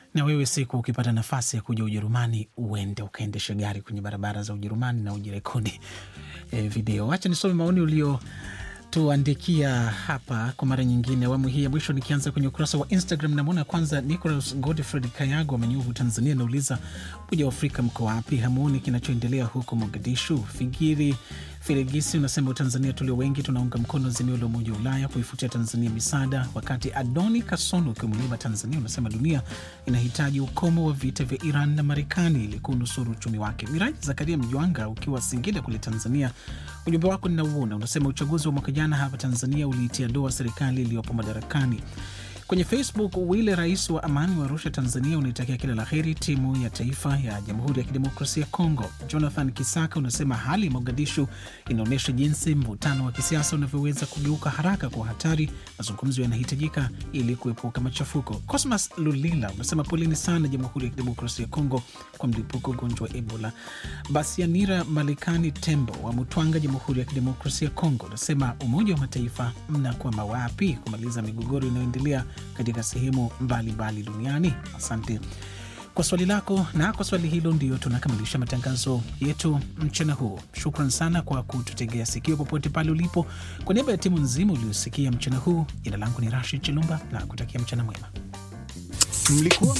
Na wewe siku ukipata nafasi ya kuja Ujerumani, uende ukaendeshe gari kwenye barabara za Ujerumani na ujirekodi e, video. Acha nisome maoni ulio tuandikia hapa kwa mara nyingine, awamu hii ya mwisho. Nikianza kwenye ukurasa wa Instagram, namwona kwanza Nicolas Godfred Kayago wa Manyuvu, Tanzania, anauliza Umoja wa Afrika mko wapi? Hamuoni kinachoendelea huko Mogadishu? Fikiri Filigisi unasema Tanzania tulio wengi tunaunga mkono azimio la Umoja wa Ulaya kuifutia Tanzania misaada, wakati Adoni Kasono ukiwa Mlima Tanzania unasema dunia inahitaji ukomo wa vita vya Iran na Marekani ili kunusuru uchumi wake. Miraji Zakaria Mjwanga ukiwa Singida kule Tanzania, ujumbe wako ninauona, unasema uchaguzi wa mwaka jana hapa Tanzania uliitia doa serikali iliyopo madarakani. Kwenye Facebook, Wile rais wa amani wa Arusha, Tanzania, unaitakia kila la heri timu ya taifa ya Jamhuri ya Kidemokrasia ya Kongo. Jonathan Kisaka unasema hali ya Mogadishu inaonyesha jinsi mvutano wa kisiasa unavyoweza kugeuka haraka kwa hatari. Mazungumzo yanahitajika ili kuepuka machafuko. Cosmas Lulila unasema poleni sana Jamhuri ya Kidemokrasia ya Kongo kwa mlipuko ugonjwa wa Ebola. Basianira Malikani Tembo wa Mutwanga, Jamhuri ya Kidemokrasia ya Kongo, unasema Umoja wa Mataifa mnakwama wapi kumaliza migogoro inayoendelea katika sehemu mbalimbali duniani. Asante kwa swali lako, na kwa swali hilo ndio tunakamilisha matangazo yetu mchana huu. Shukran sana kwa kututegea sikio popote pale ulipo. Kwa niaba ya timu nzima uliosikia mchana huu, jina langu ni Rashid Chilumba na kutakia mchana mwema. Mlikuwa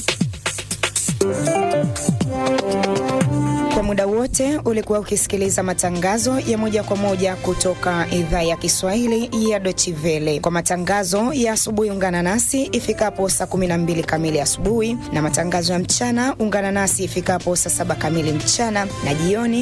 Kwa muda wote ulikuwa ukisikiliza matangazo ya moja kwa moja kutoka idhaa ya Kiswahili ya Deutsche Welle. Kwa matangazo ya asubuhi, ungana nasi ifikapo saa 12 kamili asubuhi, na matangazo ya mchana ungana nasi ifikapo saa 7 kamili mchana, na jioni